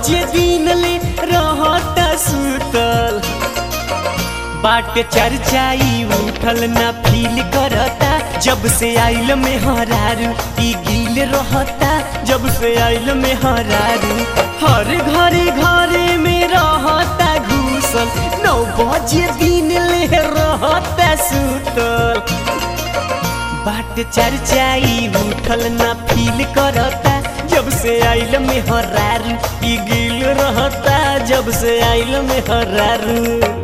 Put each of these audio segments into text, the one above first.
बजे दिन ले रहता सुतल बाट चर्चाई उठल ना फील करता जब से आइल में हरारू ई गिल रहता जब से आइल में हरारू हर घरे घरे में रहता घूसल नौ बजे दिन ले रहता सुतल बाट चर्चाई उठल ना फील करता जब से आइल में हरारू ई गिल रहता जब से आइल में हरारू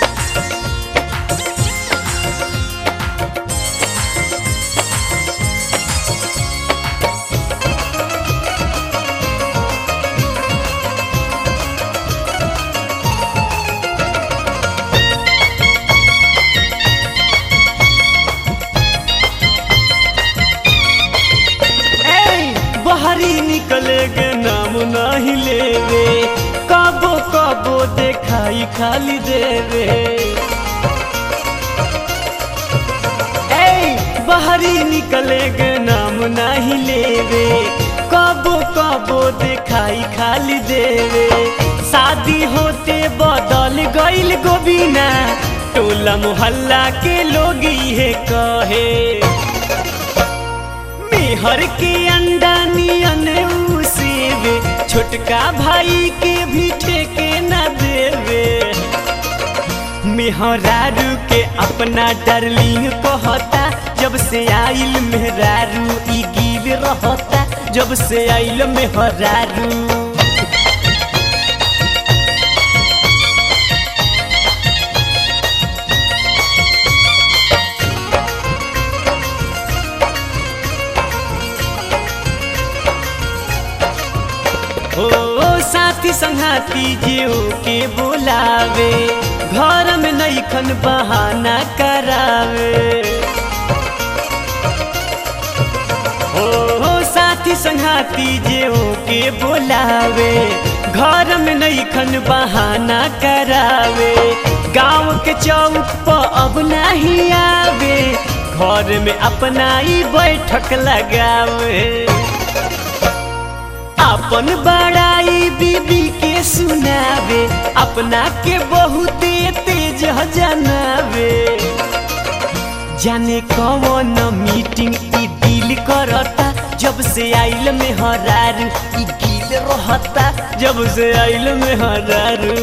बाहरी निकले के नाम नहीं लेवे कबो कबो देखाई खाली देवे ए बाहरी निकले के नाम नहीं लेवे कबो कबो देखाई खाली देवे शादी होते बदल गईल गोबिना टोला मोहल्ला के लोग ये कहे मेहर के अंडा नियन उसेवे छोटका भाई के भी ठेके न देवे मेहरारू के अपना डार्लिंग कहता जब से आइल मेहरारू ई गिल रहता जब से आइल मेहरारू ओ साथी संघाती जियो के बोलावे घर में नईखन बहाना करावे ओ साथी संघाती जियो के बोलावे घर में नईखन बहाना करावे गांव के चौक पर अब नहीं आवे घर में अपना ही बैठक लगावे अपन बड़ाई बीबी के सुनावे अपना के बहुते तेज जनावे जाने कौन मीटिंग ई दिल करता जब से आइल में हरारू ई गिल रहता जब से आइल में हरारू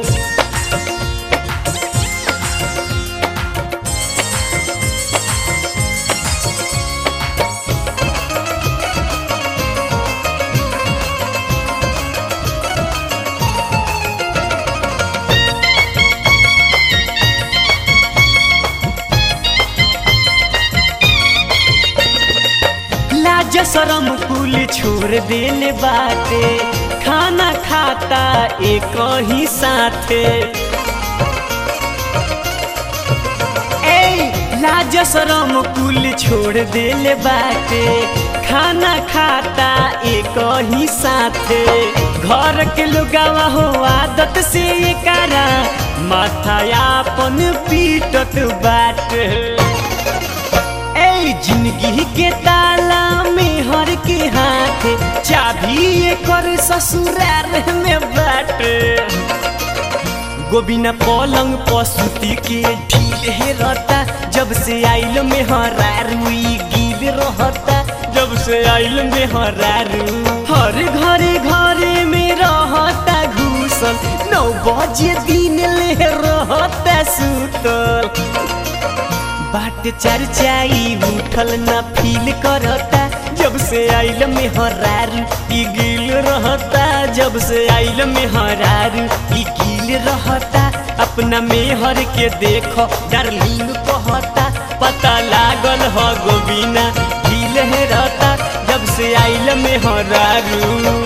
लाज शरम कुल छोड़ देले बाटे खाना खाता एक ही साथे ए लाज शरम कुल छोड़ देले बाटे खाना खाता एक ही साथे घर के लोगावा हो आदत से करा माथा अपन पीटत बाटे जिंदगी के ताला में हर के हाथ चाबी कर ससुराल में बाटे गोबिना पलंग पसुती के ढील हे रहता जब से आइल में हरारुई गिल रहता जब से आइल में हरारू हर घरे घरे में रहता घूसल नौ बजे दिन ले रहता सुतल बाट चर्चाई उठल न फील करता जब से आइल में हरारू ई गिल रहता जब से आइल में हरारू ई गिल रहता अपना मेहर के देखो डार्लिंग कहता पता लागल ह गोबिना गिल रहता जब से आइल में हरारू